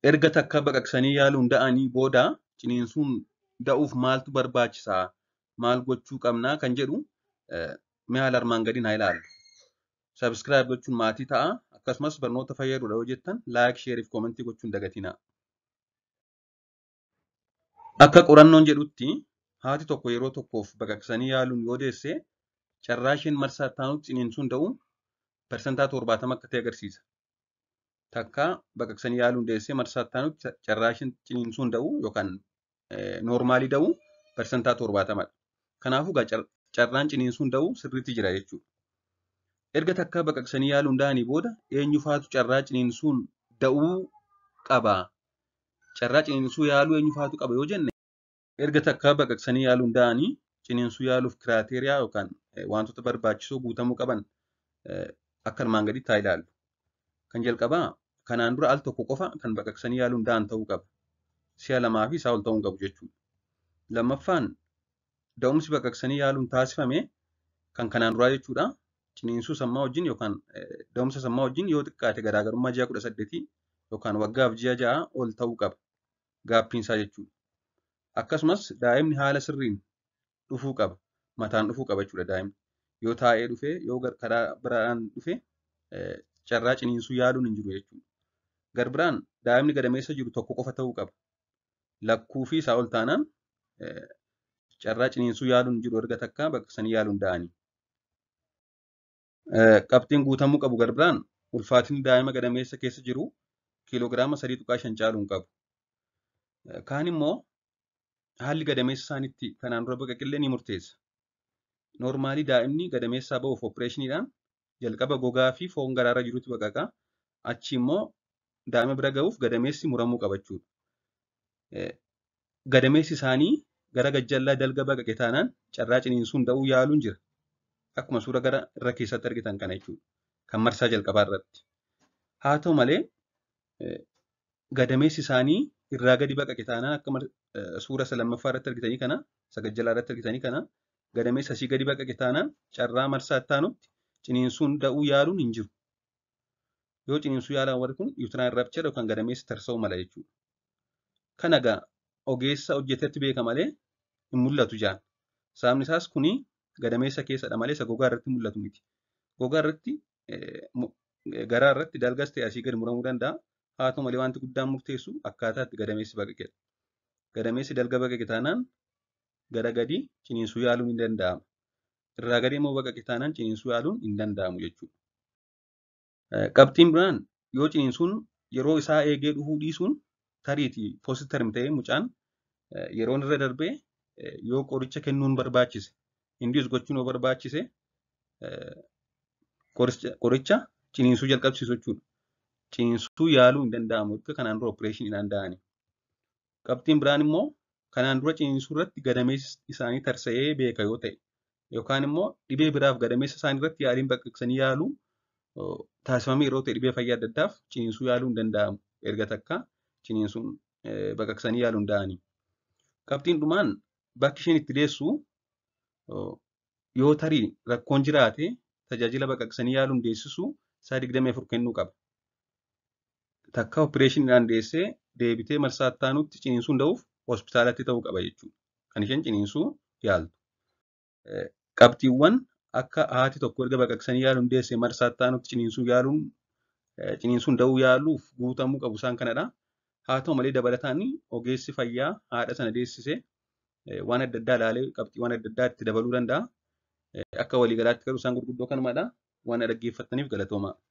Erga takka baqaqsanii yaaluun da'anii booda ciniinsuun da'uuf maaltu barbaachisaa? Maal gochuu qabnaa? Kan jedhu mee haala armaan gadiin haa ilaallu. Sabskiraayib gochuun maatii ta'a. Akkasumas barnoota fayyaduudha yoo jettan laayik, sheerii fi koomentii gochuun dagatinaa. Akka qorannoon jedhutti haati tokko yeroo tokkoof baqaqsanii yaaluun yoo deesse carraa isheen marsaa taanutti ciniinsuun da'u parsantaa torbaatama akka ta'e agarsiisa. Takka baqaqsanii yaaluun deessee marsaa taanutti carraa isheen ciniinsuun da'u yookaan noormaalii da'u parsantaa torbaatamadha. Kanaafuu carraan ciniinsuun da'u sirriitti jira jechuudha. Erga takka baqaqsanii yaaluun da'anii booda eenyu faatu carraa ciniinsuun da'uu qaba? Carraa ciniinsuu yaaluu eenyu faatu qaba yoo jenne erga takka baqaqsanii yaaluun da'anii ciniinsuu yaaluuf kiraateriyaa yookaan wantoota barbaachisoo guutamuu qaban akka armaan gaditti haa ilaallu. Kan jalqabaa kanaan dura al tokko qofa kan baqaqsanii yaaluun da'an ta'uu qaba. Si'a lamaa fi isaa ol ta'uu qabu jechuudha. Lammaffaan da'umsi baqaqsanii yaaluun taasifame kan kanaan duraa jechuudha. Ciniinsuu sammaa wajjin yookaan da'umsa sammaa wajjin yoo xiqqaate garaagarummaa ji'a kudha saddeetii yookaan waggaaf ji'a ja'a ol ta'uu qaba. Gaappiinsaa jechuudha. Akkasumas daa'imni haala sirriin dhufuu qaba. Mataan dhufuu qaba jechuudha daa'imni. Yoo taa'ee dhufee yoo karaa biraan dhufee carraa ciniinsuu yaaluun hin jiru jechuudha. Garbiraan daa'imni gadameessa jiru tokko qofa ta'uu qaba. Lakkuu fi isaa ol taanaan carraa ciniinsuu yaaluun jiru erga takka baqaqsanii yaaluun da'anii. Qabxiin guutamuu qabu garbiraan ulfaatinni daa'ima gadameessa keessa jiru kiiloogiraama sadii tuqaa shan caaluu hin qabu. Kaan immoo haalli gadameessa isaaniitti kanaan dura baqaqillee ni murteessa. Noormaalii daa'imni gadameessaa ba'uuf opereeshiniidhaan jalqaba gogaa fi foon garaarra jirutti baqaqa. Achi immoo daa'ima bira ga'uuf gadameessi muramuu qaba jechuudha. Gadameessi isaanii gara gajjallaa dalga baqaqe taanaan carraa ciniinsuun da'uu yaaluun jira. Akkuma suura gara irra keessatti argitan kana jechuudha. Kan marsaa jalqabaa irratti. Haa ta'u malee gadameessi isaanii irraa gadi baqaqe taanaan akka suura isa lammaffaa irratti argitanii kana isa gajjalaa irratti argitanii kana gadameessa asii gadi baqaqe taanaan carraa marsaa taanutti ciniinsuun da'uu yaaluun hin jiru. Yoo ciniinsuu yaalan warri kun yuutiraan rabchara yookaan gadameessi tarsa'uu mala jechuudha. Kana egaa ogeessa hojjetetti beeka malee hin mul'atu jaan. Sababni isaas kuni gadameessa keessadha malee isa gogaa irratti mul'atu miti. Gogaa irratti garaa irratti dalgas ta'e asii gadi muramuu danda'a. Haa ta'u malee wanti guddaan murteessu akkaataa itti gadameessi baqaqedha. Gadameessi dalga baqaqe taanaan gara gadi ciniinsuu yaaluun hin danda'amu. Irraa gadi immoo baqaqe taanaan ciniinsuu yaaluun hin danda'amu jechuudha. Qabxiin biraan yoo ciniinsuun yeroo isaa eegee dhufuu dhiisuun tariitii poositarim ta'ee mucaan yeroon irra darbee yoo qoricha kennuun barbaachise indiis gochuun yoo barbaachise qoricha ciniinsuu jalqabsiisu jechuudha. Ciniinsuu yaaluu hin danda'amu erga kanaan dura opereeshiniidhaan da'anii. Qabxiin biraan immoo kanaan dura ciniinsuu irratti gadameessi isaanii tarsa'ee beeka yoo ta'e yookaan immoo dhibee biraaf gadameessa isaanii irratti yaaliin baqaqsanii yaaluu taasifamee yeroo ta'e dhibee fayyaa adda addaaf ciniinsuu yaaluu hin danda'amu erga takka ciniinsuun baqaqsanii yaaluu hin da'anii. Qabxiin dhumaan bakki isheen itti deessu yoo tarii rakkoon jiraate tajaajila baqaqsanii yaaluun deessisu isaa digdamii afur kennuu qaba. Takka opereeshiniidhaan deessee deebitee marsaa taanutti ciniinsuun da'uuf hospitaalatti ta'uu qaba jechuudha. Kan isheen ciniinsuu yaaltu. Qabxiiwwan akka haati tokko erga baqaqsanii yaaluun deessee marsaa taanutti ciniinsuu yaaluun ciniinsuun da'uu yaaluuf guutamuu qabu isaan kanadha. Haa ta'u malee dabalataan ogeessi fayyaa haadha sana deessisee waan adda addaa ilaalee qabxiiwwan adda addaa itti dabaluu danda'a. Akka waliigalaatti garuu isaan gurguddoo kanumadha. Waan dhaggeeffattaniif galatoomaa.